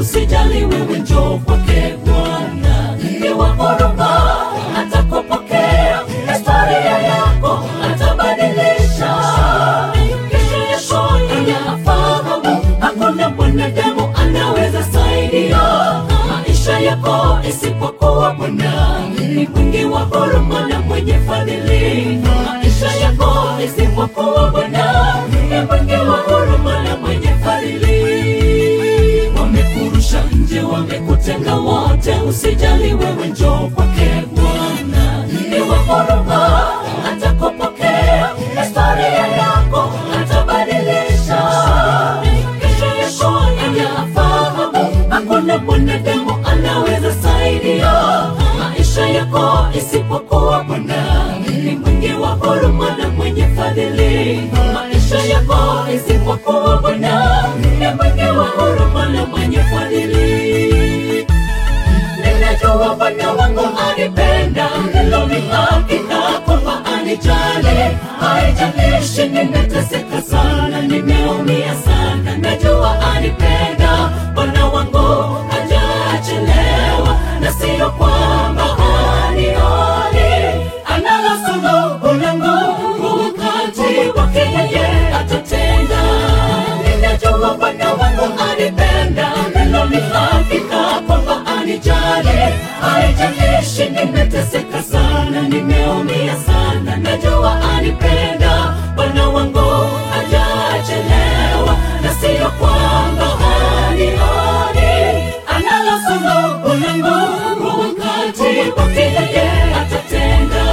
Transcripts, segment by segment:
usijali wewe njoo kwake Bwana ni wa huruma, atakupokea historia yako atabadilisha. Kesho yako inafahamu, hakuna mwanadamu anaweza saidia maisha yako isipokuwa Bwana ni mwingi wa huruma na mwenye fadhili. Maisha yako isipokuwa Bwana ni mwingi wa huruma na mwenye fadhili. Wamekurusha nje, wamekutenga wote, usijali wewe njoo kwake Bwana ni wa huruma, atakupokea historia yako atabadilisha. Kesho yako inafahamu, hakuna mwanadamu anaweza saidia maisha yako isipokuwa Bwana ni mwingi wa huruma na mwenye fadhili. Maisha yako isipokuwa Bwana ni mwingi wa huruma na mwenye fadhili. Ninajua Bwana wangu anipenda, hilo ni hakika kwamba anijali. Haijalishi nimeteseka sana, nimeumia sana, najua anipenda. Bwana wangu hajachelewa, na sio kwamba hanioni. Analo suluhu langu, wakati wake yeye atatenda. Ninajua Bwana wangu anipenda, hilo ni hakika kwamba anijali. Haijalishi nimeteseka sana, nimeumia sana, najua anipenda. Bwana wangu hajachelewa, na sio kwamba hanioni. Analo suluhu langu, wakati wake yeye atatenda.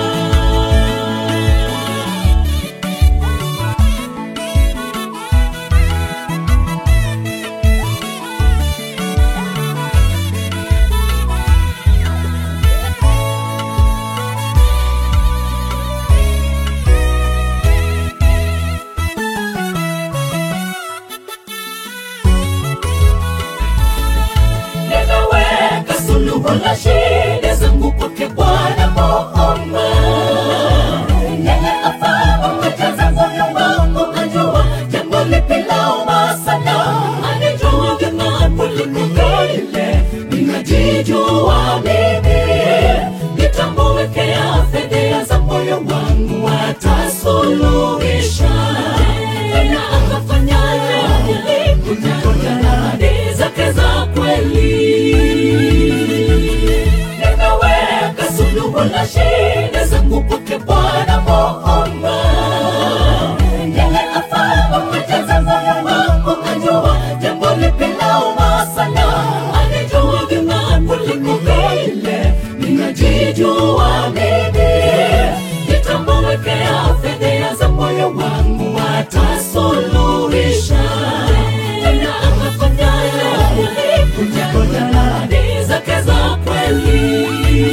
Nimeweka suluhu la shida zangu kwake Bwana Muumba. Yeye afahamu haja za moyo wangu, ajua jambo lipi lauma sana, anijua vyema kuliko vile ninajijua mimi. Nitamwekea fedheha za moyo wangu, atasuluhisha tena akafanyaje nilikuja na ahadi zake za kweli. Nimeweka suluhu la shida zangu kwake Bwana Muumba. Yeye afahamu haja za moyo wangu, ajua jambo lipi lauma sana, anijua vyema kuliko vile ninajijua mimi. Nitamwekea fedheha za moyo wangu, atasuluhisha tena akafanyaye nilikuja na ahadi zake za kweli.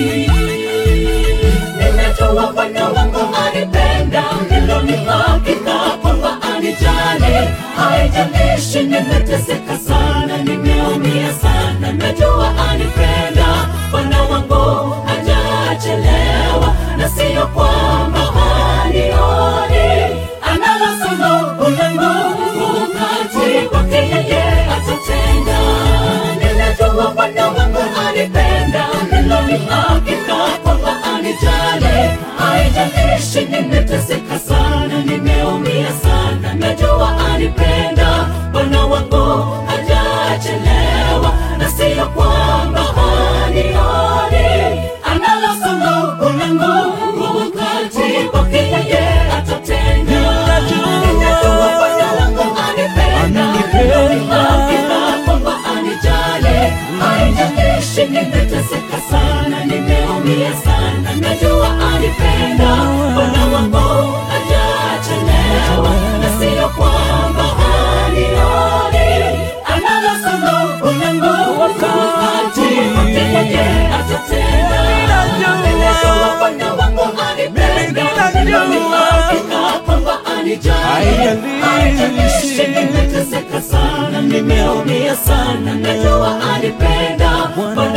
Ninajua Bwana wangu anipenda, hilo ni hakika kwamba anijali. Haijalishi nimeteseka sana, nimeumia sana, najua anipenda. Bwana wangu hajachelewa, na sio kwamba hanioni. Analo suluhu langu, wakati wake yeye atatenda. Ninajua Bwana wangu anipenda, hilo ni hakika kwamba anijali. Haijalishi nimeteseka sana, nimeumia sana, najua anipenda. Bwana wangu hajachelewa, na sio kwamba hanioni. Analo suluhu langu, wakati wake yeye atatenda. Ninajua Bwana wangu anipenda, hilo ni hakika kwamba anijali. Haijalishi nimeteseka sana, nimeumia sana, najua anipenda. Bwana wangu hajachelewa, na sio kwamba hanioni. Analo suluhu langu, wakati wake yeye atatenda. Ninajua Bwana wangu anipenda, hilo ni hakika kwamba anijali. Haijalishi nimeteseka sana, nimeumia sana, najua anipenda. Bwana